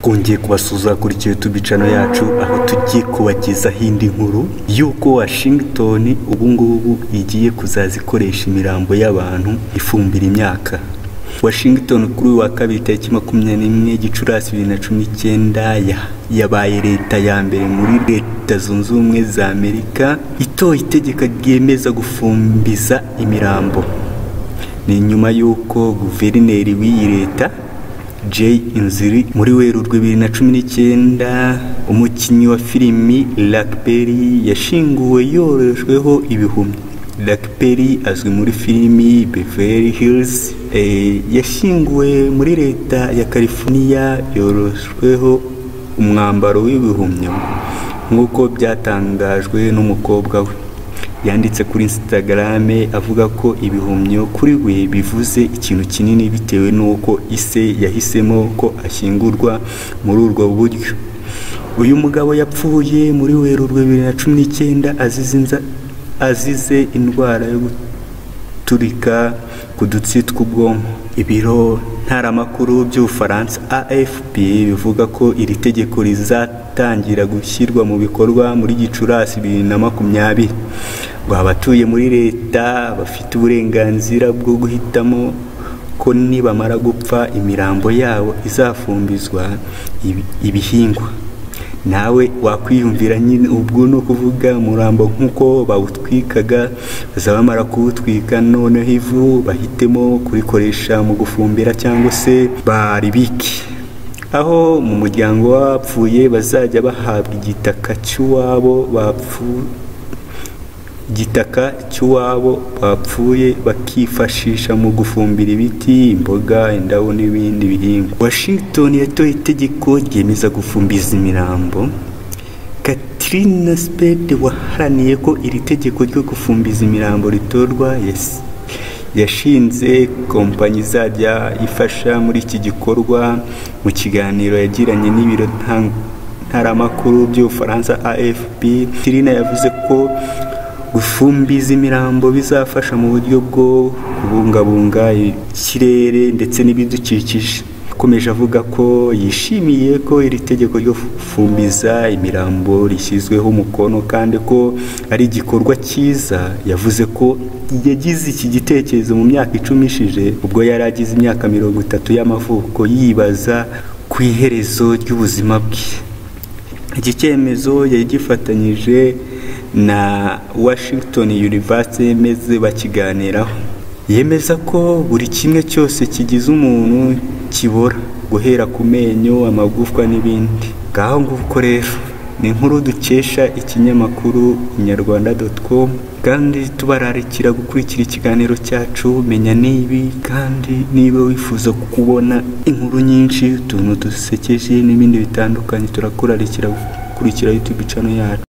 twongeye kubasuza kuri YouTube bicano yacu aho tugiye kubagezaho indi nkuru y'uko Washington ubu ngubu igiye kuzaza ikoresha imirambo y'abantu ifumbira imyaka Washington kuri uyu wa kabiri tariki makumyabiri n'imwe Gicurasi bibiri na cumi n'icyenda yabaye leta ya mbere muri leta zunze ubumwe za Amerika itoye itegeko ryemeza gufumbiza imirambo ni nyuma y'uko guverineri w'iyi leta Jay Inziri muri werurwe bibiri na cumi n'icyenda umukinnyi wa filimi Lakperi yashinguwe yorojweho ibihumyo Lakperi azwi muri filimi Beverly Hills e, yashinguwe muri leta ya California yorojweho umwambaro w'ibihumyo nk'uko byatangajwe n'umukobwa we yanditse kuri Instagram avuga ko ibihumyo kuri we bivuze ikintu kinini bitewe n'uko ise yahisemo ko ashyingurwa muri urwo buryo uyu mugabo yapfuye muri werurwe bibiri na cumi n'icyenda azize inza- azize indwara yo guturika ku dutsi tw'ubwonko ibiro ntaramakuru by'ubufaransa afp bivuga ko iri tegeko rizatangira gushyirwa mu bikorwa muri gicurasi bibiri na makumyabiri ngo abatuye muri leta bafite uburenganzira bwo guhitamo ko nibamara gupfa imirambo yabo izafumbizwa ibi- ibihingwa nawe wakwiyumvira nyine ubwo ni ukuvuga umurambo nk'uko bawutwikaga bazaba bamara kuwutwika noneho ivu bahitemo kurikoresha mu gufumbira cyangwa se baribike aho mu muryango w'abapfuye bazajya bahabwa igitaka cy'uwabo bapfuye igitaka cy'uwabo bapfuye bakifashisha mu gufumbira ibiti imboga indabo n'ibindi bihingwa washington yatoye itegeko ryemeza gufumbiza imirambo katrina spade waharaniye ko iri tegeko ryo gufumbiza imirambo ritorwa yasi- yashinze kompanyi izajya ifasha muri iki gikorwa mu kiganiro yagiranye n'ibiro ntang- ntaramakuru by'ubufaransa afp tirina yavuze ko gufumbiza imirambo bizafasha mu buryo bwo kubungabunga ikirere ndetse n'ibidukikije akomeje avuga ko yishimiye ko iri tegeko ryo gufumbiza imirambo rishyizweho umukono kandi ko ari igikorwa cyiza yavuze ko yagize iki gitekerezo mu myaka icumi ishije ubwo yari agize imyaka mirongo itatu y'amavuko yibaza ku iherezo ry'ubuzima bwe iki cyemezo yari gifatanyije na Washington University maze bakiganiraho yemeza ko buri kimwe cyose kigize umuntu kibora guhera ku menyo amagufwa n'ibindi ngaho nguko rero ni inkuru dukesha ikinyamakuru inyarwanda.com kandi tubararikira gukurikira ikiganiro cyacu menya n'ibi kandi niba wifuza kubona inkuru nyinshi utuntu dusekeje n'ibindi bitandukanye turakurarikira gukurikira YouTube channel yacu